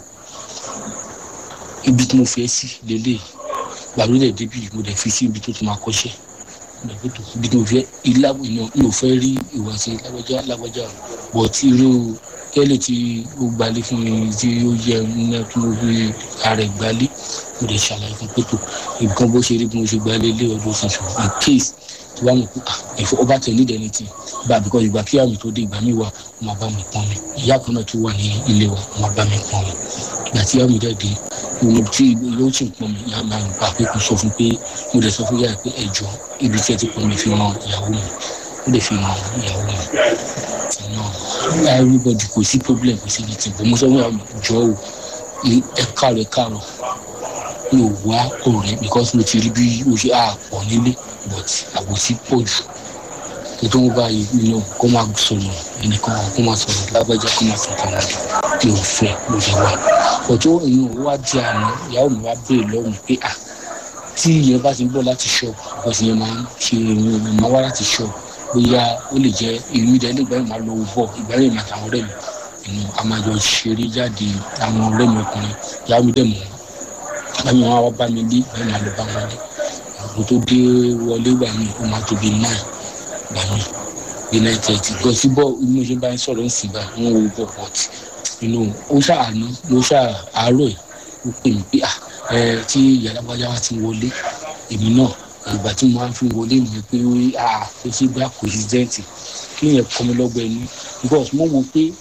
ibi tí mo fẹ́ sí lélẹ̀ gbàgbé dẹ̀ débi mo dẹ̀ fi sí ibi tó ti máa kọ́ṣẹ́ ibi tí mo fẹ́ ilá ìyàn mi ò fẹ́ rí ìwà sí lágbájá lágbájá bọ̀ tí irú kẹ́lẹ̀ tí ó gbalé fún mi tí ó yẹ ní kí mo fi ara ẹ̀ gbalé mo lè ṣàlàyé fún pé tó nǹkan bó ṣe rí bí mo ṣe gbalé lé ọdún ṣoṣo in case tí wàá mọ̀ pé ẹ̀fọ́ ọba tẹ̀lé ìdẹ́ni ti bá because ìgbà kí àmì tó dé ìgbà mi wà ó máa bá mi pọ́n mi ìyá kan náà tó wà ní ilé wa ó máa bá mi pọ́n mi ìgbà tí àmì dẹ̀ dé mo tí yóò sì pọ́n mi ìyá máa ń gbà pé kò sọ fún pé mo lè sọ fún yàrá pé ẹ̀jọ̀ ibi tí ẹ ti pọ́n mi fi ràn ìyàwó mi ó lè fi ràn ìyàwó mi náà everybody kò sí problem kò sí anything bó mo sọ fún ìyàwó mi jọ ò ẹ káàrọ̀ ẹ káàrọ̀ mi ò wá ọ̀rẹ́ because mo ti rí bí o ṣe àpọ̀ nílé but àbòsí pọ̀ jù ètò wọn báyìí nínú kó máa sọ̀rọ̀ ẹnìkan kó máa sọ̀rọ̀ lágbájá kó máa sọ̀rọ̀ kan mi ò fẹ́ mo lè wá ọjọ́ ìyẹn ò wá di àná ìyàwó mi wá béèrè lọ́rùn pé à tí ìyẹn bá ti ń bọ̀ láti ṣọ́ọ̀bù because ìyẹn máa ń ṣe ìrìn máa wá láti ṣọ́ọ̀bù bóyá ó lè jẹ́ ìlú ìdẹ́ nígbà yẹn máa lọ bọ̀ ìgbà yẹn máa tàwọn ọ̀rẹ́ mi ìnú a máa jọ ṣeré jáde àwọn ọ̀rẹ́ mi ọkùnrin ìyàwó mi dẹ̀ mọ̀ bámi wọn wá bá mi dé bámi àlọ́ bá wọn dé àwọn tó dé wọlé gbà mí ó máa tó bí nine gbà mí bí nine thirty gan sí bọ́ inú ṣe bá ń sọ̀rọ̀ ń sì bá wọn wo bọ̀ but inú ó ṣàánú ló ṣàárọ̀ ẹ̀ ó pè mí pé ah ẹ tí ìyá alágbájá wa ti wọlé èmi náà ìgbà tí mo máa ń fi wọlé mi pé ah ó ṣe gbá president kí yẹn kọ́ mi lọ́gbẹ̀ẹ́ ní because mo wo pé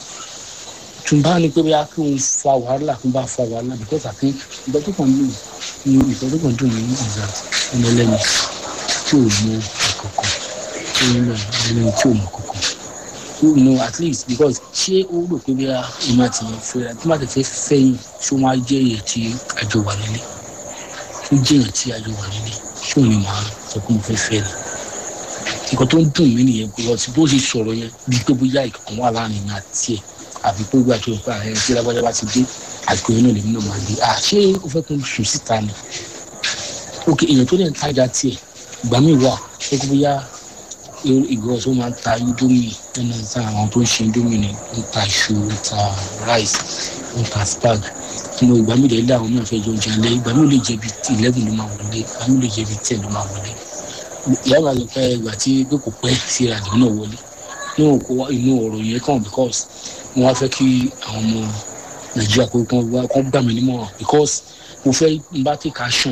tún bá ní pé bóyá kí n fa wàhálà kí n bá fa wàhálà because I think ìgbà tó kàn lóyún ní ìgbà tó kàn dùn mí ní ìgbà ọmọ ẹlẹ́ni tí ò mọ ìkọ̀kọ̀ tí ó ń lọ ẹlẹ́ni tí ò mọ ìkọ̀kọ̀ you know at least because ṣé ó rò pé bóyá ìmọ̀ àti ìfẹ́ tí wọ́n ti fẹ́ fẹ́yìn ṣé wọ́n á jẹ́ èyí tí àjọ wà nílé tó jẹ́ èyí tí àjọ wà nílé ṣé òun ni màá sọ pé mo fẹ́ fẹ́ ni nǹkan tó ń dùn mí nìyẹn because bó ṣe sọ̀rọ̀ yẹn bíi pé bóyá ìkọ̀kan wà láàrin mi àti ẹ̀ àbí pé gbà tó pa ẹ̀ tí lágbájá bá ti dé àsìkò yẹn náà lèmi náà máa dé à ṣé o fẹ́ kó n sùn síta ni ok èèyàn tó dẹ̀ ń tajà tiẹ̀ ìgbà míì wà ṣé kó bóyá ìgbọ́ tó máa ń ta indomie ẹnu ta àwọn tó ń ṣe indomie ni ń ta iṣu ń ta rice ń ta spag mo ìgbà míì lè lé àwọn náà fẹ́ jọ oúnjẹ alẹ́ ìgbà míì lè jẹ́ bi eleven ló máa wọlé ìgbà míì lè jẹ́ bi ten ló máa wọlé ìyá máa sọ pé ìgbà tí pé kò pẹ́ sí ìrìnàjò náà wọlé inú kó inú ọ̀rọ̀ yẹn kàn because mo wá fẹ́ kí àwọn ọmọ nàìjíríà kó kán gbà mí nímọ̀ràn because mo fẹ́ n bá take action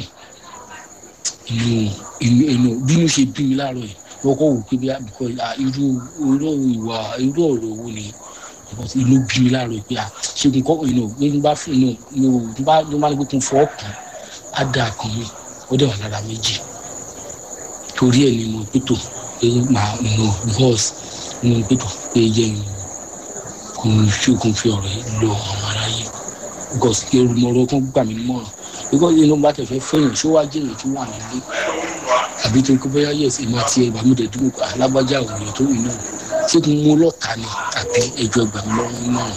inú inú inú bínú ṣe bí mi láàárọ̀ yìí wọ́n kọ́ wò pé bí because irú irú ìwà irú ọ̀rọ̀ wo ni because inú bí mi láàárọ̀ yìí pé ṣègùn kọ́ inú bí bá fún inú inú bí bá bí bá ní pé kí n fọ́ kàn á dà kàn mí ó dẹ̀ wà lára méjì torí ẹ̀ ni mo pètò pé màá inú because mo pètò pé yẹ ń kò ń fi kò ń fi ọ̀rọ̀ yìí lọ àwọn aráyé because èrùmọ̀rọ̀ kan gbà mí nímọ̀ràn because inú bá tẹ̀ fẹ́ fẹ́yìn ṣó wá jẹ́ èyí tó wà nílé àbí tó kó bóyá yẹ̀ sí ma tiẹ̀ ìgbà mi dẹ̀ dúró alágbájá òye tó yìí náà ṣé kí n mú lọ́ta ni àbí ẹjọ́ ìgbà mi lọ́rùn náà.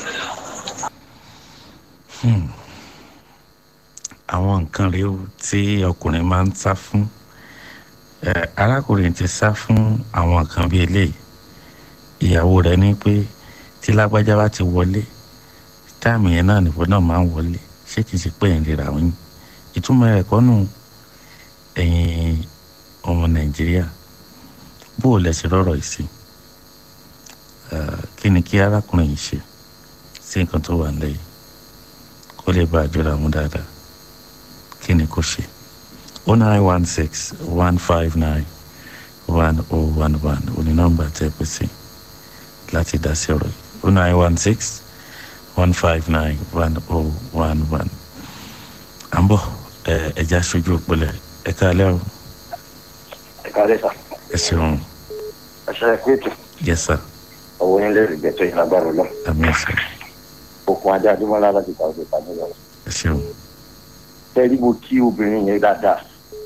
àwọn nǹkan rèé o tí ọkùnrin máa ń sá fún arákùnrin ti sá fún àwọn nǹkan bíi eléyìí ìyàwó rẹ̀ ní pé tí lágbájá bá ti wọlé táàmì yẹn náà nìbọn náà máa ń wọlé ṣé kìí ṣe pé ìrira òun ìtumọ̀ rẹ̀ kọ́ nù ẹ̀yin ọmọ nàìjíríà bó o lẹ ṣe rọrọ̀ yìí sí kí ni kí arákùnrin yìí ṣe sí nǹkan tó wà nílẹ̀ yìí kó lè bá àjọra mú dáadáa kí ni kó ṣe o nine one six one five nine one oh one one oní nọ́mbà tẹ́ pẹ́ sí láti dá sí ọ̀rọ̀ yìí o nine one six one five nine one oh one one à ń bọ̀ ẹ̀já aṣojú òpìlẹ̀ ẹ káalẹ́ o. ẹ káalẹ́ sà. ẹ ṣeun. ẹ ṣe é péjì. yes sir. owó yín lè rí gbẹ̀tọ̀ yín lágbára lọ. àmì ẹ̀sẹ̀. okun ajá adúmọ́lá láti ta ọdún ìpàdé lọ. ẹ ṣeun. tẹ́lí mo kí obìnrin yẹn dáadáa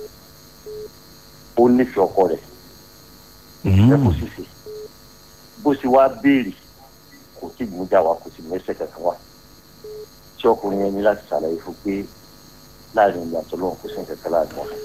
ó nífẹ̀ẹ́ ọkọ rẹ̀. ẹ kò sì sí bó ṣe wá béèrè kò tí ì mú jà wá kò sì mẹ́sẹ̀ kankan wá tí ọkùnrin yẹn ní láti ṣàlàyé fún pé láàrin ìgbà tó lóun kò sí nǹkan kan láàrin wọn.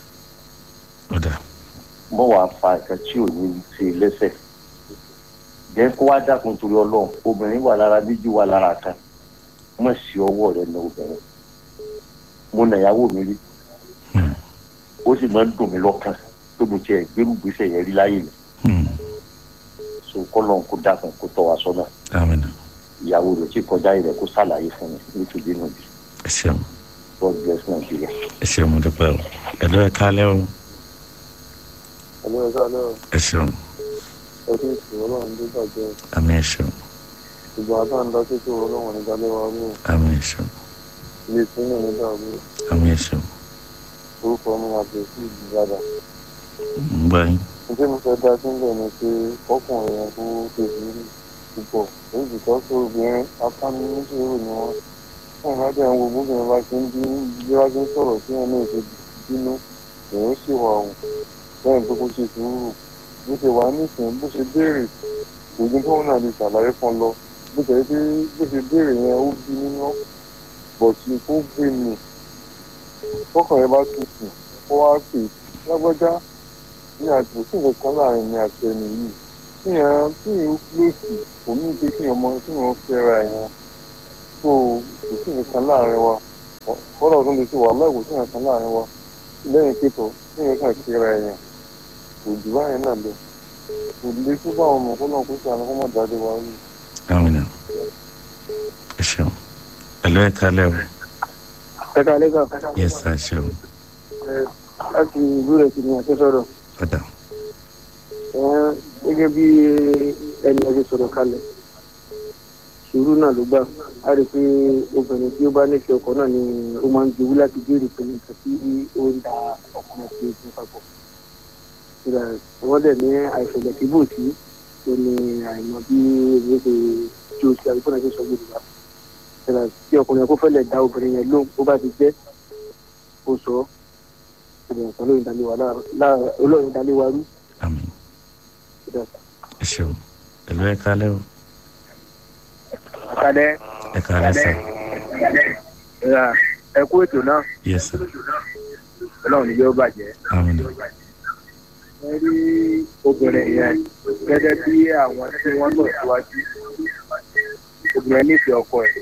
mo wàá fa nǹkan tí ò ní ṣe lẹ́sẹ̀ jẹ́ kó wá dákun torí ọlọ́run obìnrin wà lára méjì wà lára kan mọ̀ sí ọwọ́ rẹ̀ ní obìnrin mo nà ìyàwó mi rí ó sì máa ń dùn mí lọ́kàn tó mo tiẹ̀ gbérù gbèsè yẹn rí láyé mi so kọ́lọ́n kó dákun kó tọ́ wa sọ́nà ìyàwó rẹ̀ tí kọjá rẹ̀ kó ṣàlàyé fún mi nítorí nù bí. ẹ ṣeun. God bless Nigeria. ẹ ṣeun mo dúpẹ́ o ẹ lọ́ọ́ ẹ kálẹ́ o. ẹ lọ́ọ́ ẹ kálẹ́ o. ẹ ṣeun. ọdún ìṣòro náà ń dé bàjẹ́. àmì ẹ ṣeun. ìgbà tá à ń dá títí òun náà wọn ní dalẹ́ wa mú. àmì ẹ ṣeun. ilé ìpínlẹ̀ ní dàrú. àmì ẹ ṣeun. orúkọ mi máa bẹ̀rẹ̀ sí ìdí dáadáa. ń gbà yín. ǹjẹ́ mo fẹ́ dá sílẹ̀ ni pé ọkùnrin yẹn kó tèmi rí púpọ̀ èyí sì tọ́ sí obìnrin apániníṣòro ni wọ́n fún ìrántí àwọn gbogbo obìnrin bá ti ń bí bí wá ti ń sọ̀rọ̀ sí ẹ̀ náà ṣe bínú èèyàn sì wà ọ̀hún lẹ́yìn tó kó ṣe sùúrù bó ṣe wà nísìnyí bó ṣe béèrè ògùn tó náà lè ṣàlàyé fún lọ bó ṣe pé bó ṣe béèrè yẹn ó bí nínú bọ̀ sí kó gbé mi tọkàn yẹn bá tutù kó wá pè lágbájá ní àti òsì nǹkan láàrin mi àti ẹni yìí kíyàn kíyàn lòsì kò ní pé kíyàn mọ kíyàn fẹ́ra yẹn tó òsì nǹkan láàrin wa fọ́lọ̀ ọdún lè ti wà lẹ́wọ̀ sí ẹ̀kan láàrin wa lẹ́yìn pípọ̀ tí yẹn kàn kí ra ẹ̀yàn kò jù báyẹn náà lọ kò lè tó bá ọmọ fọ́lọ̀ kó sí àná kó má jáde wá rí. amina ẹ ṣeun ẹlò ẹ kalẹ o ẹ káalẹ́ sà. yes ẹ ṣeun Ẹ, láti ìlú rẹ̀ ti ní àti sọ̀rọ̀ ọ̀dà Ẹ, gẹ́gẹ́ bí ẹni ọdún sọ̀rọ̀ kalẹ̀ sùúrù náà ló gbà á rí i pé obìnrin tí ó bá nífẹ̀ẹ́ ọkọ náà ni ó máa ń jowú láti béèrè pé nǹkan tí ó ń da ọkùnrin àti ìdí papọ̀ Ìgbà wọ́n dẹ̀ ní àìṣẹ̀lẹ̀ tí bò sí tó ní àìmọ̀ bí èmi ṣe jó sí àgbẹ̀kọ́ náà ṣe sọ gbòdìbà Ìgbà tí ọkùnrin yẹn kó fẹ́lẹ̀ dá obìnrin yẹn lóhùn bó bá ti jẹ́ ó sọ ọ́ ìbẹ̀rẹ̀ kan lóyún dalé wa lára olóyún dalé wa rú. àmín ẹ ṣeun ẹlò ẹ kalẹ o kalẹ ẹ kalẹ sà ẹ kú ètò náà yes sir ọlọ́run ni yóò bàjẹ́. amina ẹ rí obìnrin yẹn gẹ́gẹ́ bí àwọn tí wọ́n lọ síwájú obìnrin nífẹ̀ẹ́ ọkọ ẹ̀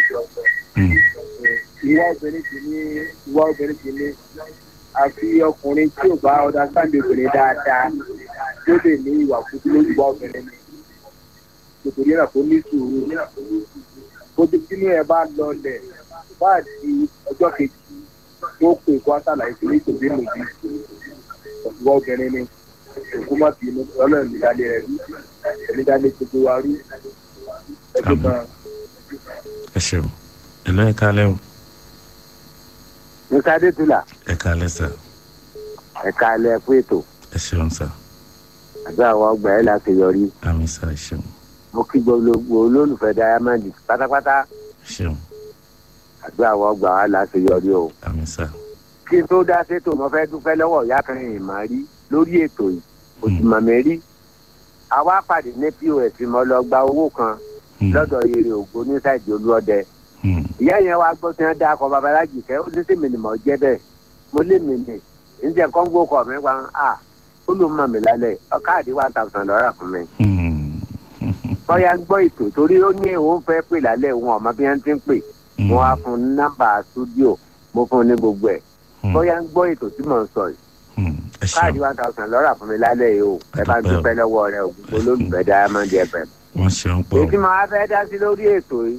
ìwà obìnrin ti ní ìwà obìnrin ti ní àfi ọkùnrin tí ò bá ọ̀dà sáǹdì obìnrin dáadáa tó lè ní ìwà kúkú lójú bá obìnrin ni nítorí náà kó ní sùúrù bó ti bínú ẹ bá lọlẹ̀ bá di ọjọ́ kejì tó pè kó àtàlàyé sí ní tòbí lòdì ìwà obìnrin ni òkú má bínú ọlọ́run nídàlé rẹ̀ rí nídàlé gbogbo wa rí ẹgbẹ́ kan. ẹ ṣeun ẹlò ẹ kalẹ o musa adétúlà ẹ kalẹ sà ẹ̀ka alẹ́ fún ètò ẹ ṣeun sà àti àwọn ọgbà ẹ̀ láti yọrí àmì sà ẹ ṣeun mo kí gbogbo olólùfẹ́ diamond pátápátá ẹ ṣeun àti àwọn ọgbà wa láti yọrí o. àmì sà kí n tó dá sétò mo fẹ́ dúpẹ́ lọ́wọ́ ìyá kan yìí mà rí lórí ètò yìí kò sì mọ̀ mí rí. àwa pàdé ní pos mo lọ gba owó kan lọ́dọ̀ eré ògbó ní sáìdì olúọdẹ. ìyá yẹn wá gbọ́ tí wọ́n dá akọ babaláji kẹ́ ó ní sí mi ni mò ń jẹ́ bẹ́ẹ̀ mo lé mi nì ǹjẹ́ kọ́ńgó kọ̀ mí wá à ó ló mọ̀ mí lálẹ́ káàdì one thousand lọ́rà fún mi. bọ́yá ń gbọ́ ètò torí ó ní òun fẹ́ pè lálẹ́ òun ọ̀mọ bí wọ́n ti ń pè mo wá fún un nọ́mbà stúdíò mo fún un ní gbogbo ẹ̀ bóyá ń gbọ́ ètò tí mò ń sọ yìí káàdì one thousand lọ́rà fún mi lálẹ́ yìí o ẹ bá ń dúpẹ́ lọ́wọ́ rẹ o gbogbo olólùfẹ́ diamond fm. wọn ṣeun pọ èyí tí mo wá fẹ́ dá sí lórí ètò yìí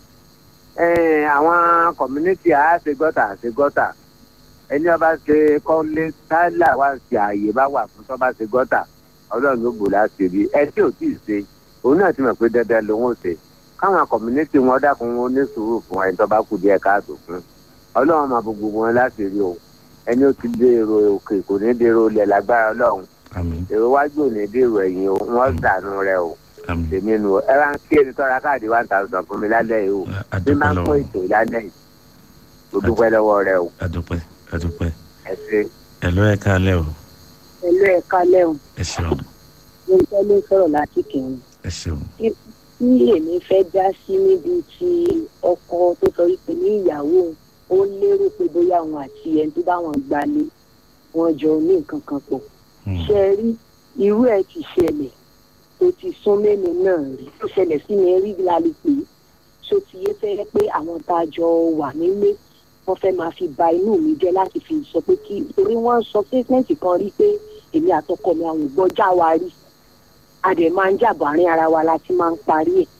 eh, àwọn community àṣegọ́tà àṣegọ́tà ẹni ọba ṣe kọ́lé tálà wá sí ààyè bá wà fún tọ́ba ṣe gọ́tà ọlọ́run ló bò láti rí ẹ tí ò tí ì ṣe òun náà ti mọ̀ pé dandan lòun ò ṣe káwọn community wọn dákun wọn ní sùúrù fún ẹni tọ́ba kù díẹ̀ káàtó fún ọlọ́run máa bo gbogbo wọn láti rí o ẹni ó ti dèrò òkè kò ní dèrò ilẹ̀ lágbára ọlọ́run èrò wájú ò ní dèrò ẹ̀yìn o wọ́n dànù rẹ o tèmi nu ẹ bá ń kí ẹni tọ́ra káàdì one thousand fún mi lálẹ́ yìí o bí máa ń kó ètò lálẹ́ yìí mo dúpẹ́ lọ́wọ́ rẹ o adúpẹ́ adúpẹ́ ẹ ṣe. ẹlò ẹ kalẹ o pẹ̀lú ẹ̀ka lẹ́hùn ẹ ṣeun ló ń tẹ́lẹ̀ sọ̀rọ̀ láti kẹ́hìn. ẹ ṣeun tí èmi fẹ́ dá sí níbi tí ọkọ tó sọ wípé ní ìyàwó ó lérò pé bóyá òun àti ẹni tó bá wọn gbalé wọn jọ ní nǹkan kan pọ̀. ṣe é rí irú ẹ̀ ti ṣẹlẹ̀ tó ti sún mẹ́mi náà rí tó ṣẹlẹ̀ sí mi rí lálẹ́ pé ṣó ti yé fẹ́ pé àwọn tá a jọ wà nílé wọ́n fẹ́ máa fi ba inú mi jẹ́ láti fi sọ pé kí torí wọ́n sọ statement kan rí pé èmi àtọkọ mi àwọn ògbọ́jà wa rí a dẹ̀ máa ń jàbọ̀ àárín ara wa la ti máa ń parí ẹ̀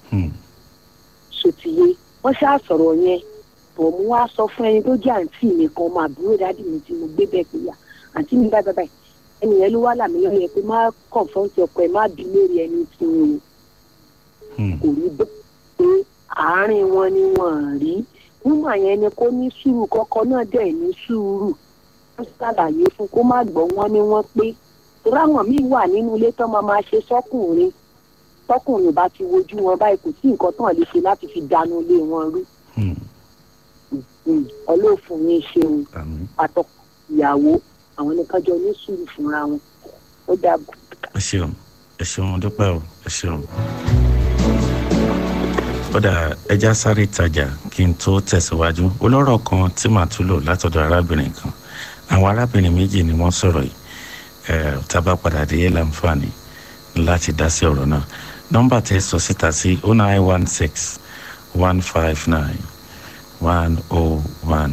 sotiye wọ́n ṣáà sọ̀rọ̀ yẹn bọ̀ mo wá sọ fún ẹni tó jẹ́ àǹtí mi kan máa búrò dádì mi tí mo gbé bẹ́ẹ̀ pé yà àǹtí mi báyìí báyìí ẹni yẹn ló wá làmì lọ́yẹ pé má kọ̀ǹfọ́ǹtì ọkọ ẹ̀ má bí lórí ẹni tí wọn kò rí bẹ́ẹ̀ pé àárín wọn ni wọ́n rí wúmà yẹn ni kó ní sùúrù kọ́kọ́ náà dẹ̀ ní sùúrù wọ́n ṣàlàyé fún kó má gbọ́ wọn ni wọ́n pé ráwọn míì wà nínú ilé tán máa máa ṣe sọ́kùnrin tọkùnrin bá ti wojú wọn báyìí kò sí nǹkan tán lè ṣe láti fi dànù ilé wọn rú ọlọ́ọ̀fun ní ṣeun àtọkọ ìyàwó àwọn nìkan jọ ní sùúrù fúnra wọn ó dàbọ̀. ẹ ṣeun ẹ ṣeun dúpẹ́ o ẹ ṣeun kódà ẹja sáré tajà kí n tó tẹ̀síwájú olórọ̀ kan tí màá tún lò látọ̀dọ̀ arábìnrin kan àwọn arábìnrin méjì ni wọ́n sọ̀rọ̀ yìí ẹ̀ tábà padà dé láǹfààní láti dá sí ọ̀rọ̀ náà nọ́mbà tẹ́ sọ síta sí oh nine one six one five nine one oh one.